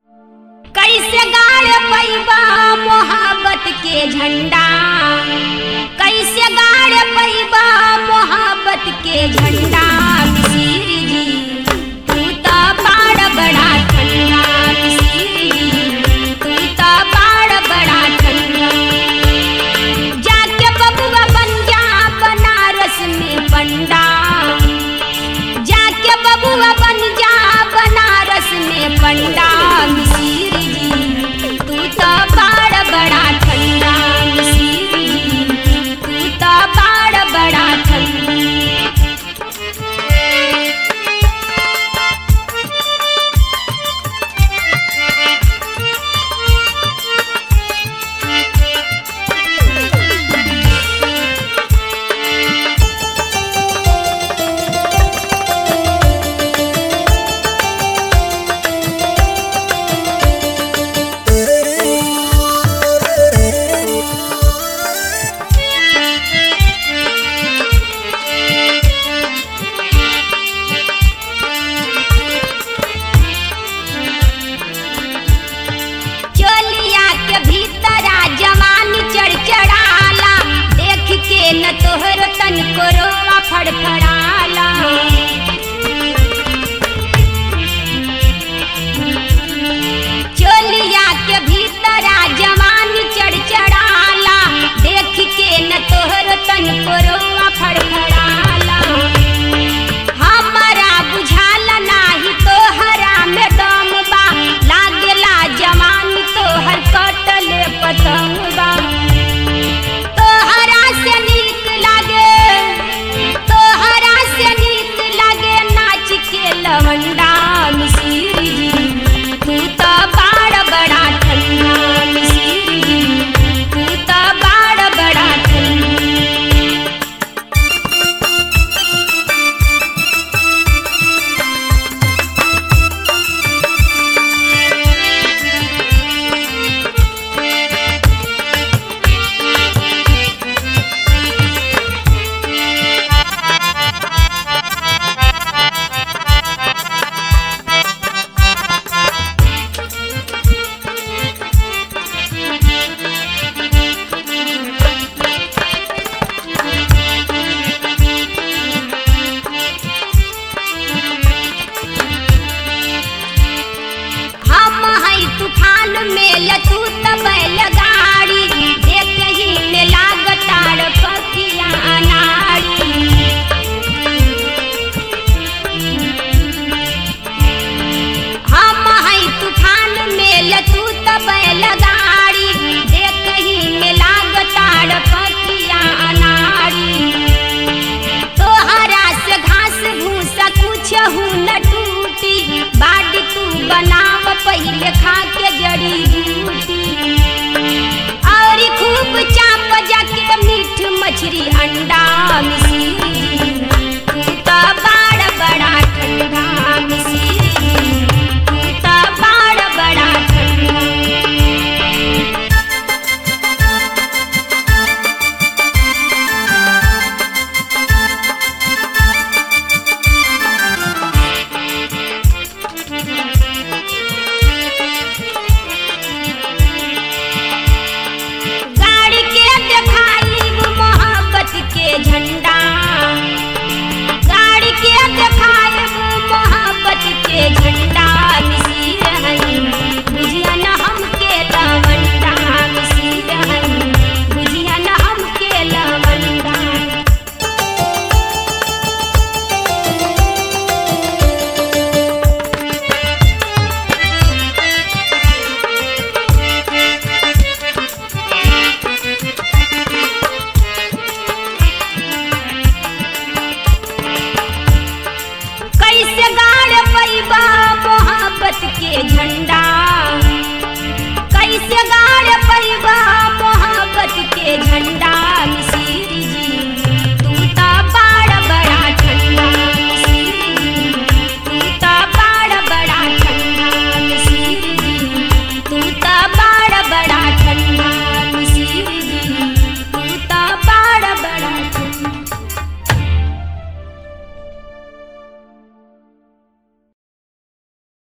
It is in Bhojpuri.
कैसे गाड़ पैबा मोहब्बत के झंडा कैसे गाड़ पैबा मोहब्बत के झंडा मिसिर जी तू तो बाड़ बड़ा ठंडा मिसिर जी तू तो बाड़ बड़ा ठंडा जाके बबुआ बन जा बनारस में पंडा जाके बबुआ बन जा बनारस में पंडा मिसिर जी तू तो बाड़ बड़ा ठंडा मिसिर जी तू तो बाड़ बड़ा ठंडा चोलिया के भीतरा जवान चढ़चढ़ाला देख के न तोहर तन को रोआ फड़फड़ाला चोलिया के भीतरा जवान चढ़चढ़ाला देख के न तोहर तन को रोआ फड़फड़ाला हमरा बुझाला नाही तोहरा में दम बा लागेला जवान तोहर कटले पतंग बा तोहरा से नीक लागे तोहरा से नीक लागे नाच के लवंडा मिसिर जी तू तो बाड़ बड़ा ठंडा मिसिर जी तू तो बाड़ बड़ा ठंडा हम हई तूफान में लतू तब लगा